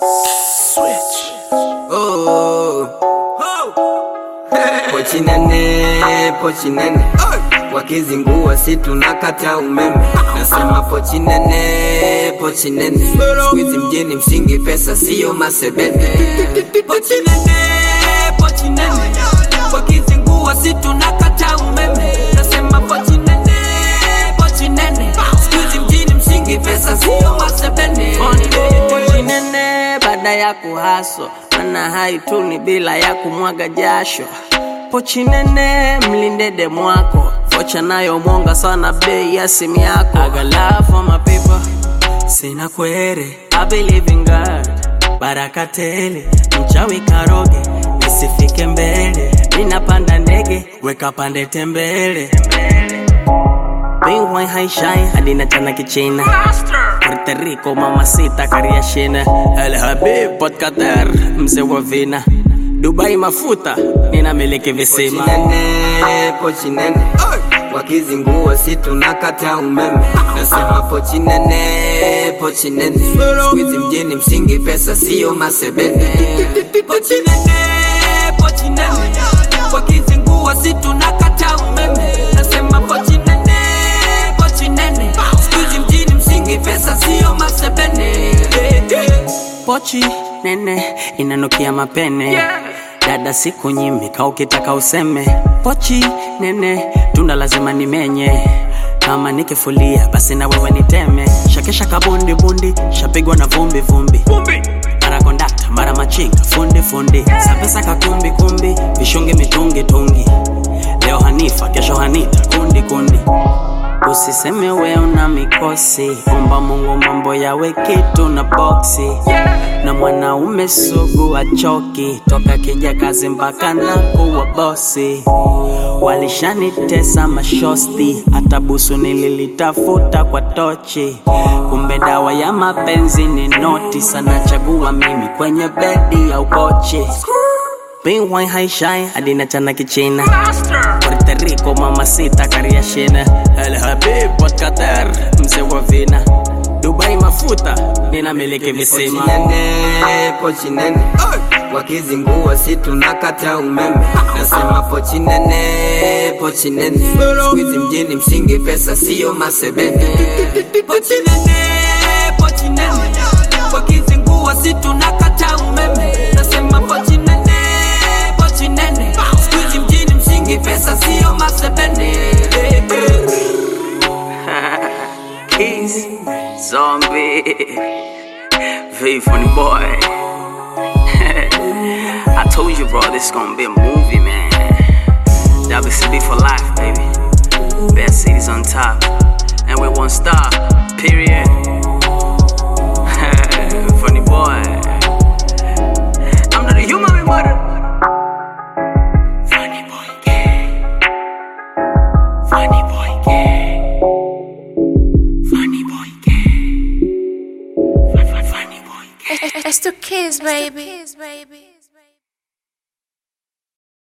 Switch. Oh. Pochi nene, pochi nene. Wakizingua si tunakata umeme. Nasema pochi nene, pochi nene. Squeeze mjini msingi pesa sio masebene. Pochi nene, pochi nene. Wakizingua si tunakata umeme. Nasema pochi nene, pochi nene. Squeeze mjini msingi pesa sio masebene. Pochi nene baada ya kuhaso mana haituni bila ya kumwaga jasho pochi nene mlinde demu wako vocha nayo mwonga sana bei ya simu yako I got love for my people sina kwere I believe in God baraka tele mchawi karoge nisifike mbele ninapanda ndege weka pande tembele Bingwai haishai hadi na chana kichina Puerto Rico mamacita kariashina El Habib Port Qatar mzee wa vina Dubai mafuta ninamiliki visima nene, pochi nene wakizingua si tunakata umeme nasema pochi nene pochi nene squeeze mjini msingi pesa sio masebene pochi nene pochi nene wakizingua si tunakata umeme nasema pochi nene pochi nene squeeze mjini msingi pesa sio masebene pochi nene inanukia mapene dada siku nyimika ukitaka useme pochi nene tunda lazima nimenye kama nikifulia basi na wewe niteme shakesha kabundi bundi shapigwa na vumbi vumbi mara kondakta mara machinga fundi fundi sapesa kakumbi kumbi vishungi mitungi tungi leo hanifa kesho hanita kundi kundi Usiseme we una mikosi, omba Mungu mambo yawe kitu na boksi. Na mwanaume sugu achoki, toka kija kazi mpaka na kuwa bosi. Walishanitesa mashosti, hata busu nililitafuta kwa tochi. Kumbe dawa ya mapenzi ni noti, sana chagua mimi kwenye bedi au kochi. Bingwai haishai hadi na chana kichina Puerto Rico mamacita kariashina El Habib Port Qatar mzee wa vina Dubai mafuta ninamiliki visima nene, pochi nene wakizingua si tunakata umeme nasema pochi nene pochi nene squeeze mjini msingi pesa sio masebene pochi nene pochi nene wakizingua si tunakata umeme nasema pochi nene pochi nene squeeze mjini msingi pesa sio masebene Keys, zombie, very funny boy. I told you, bro, this is gonna be a movie, man. WCB for life, baby. Best cities on top, and we one star. Period. funny boy. I'm not a human, my mother. Funny boy, gay. Funny boy, gay. Funny boy, gay. Funny boy, gay. It's the kids, baby.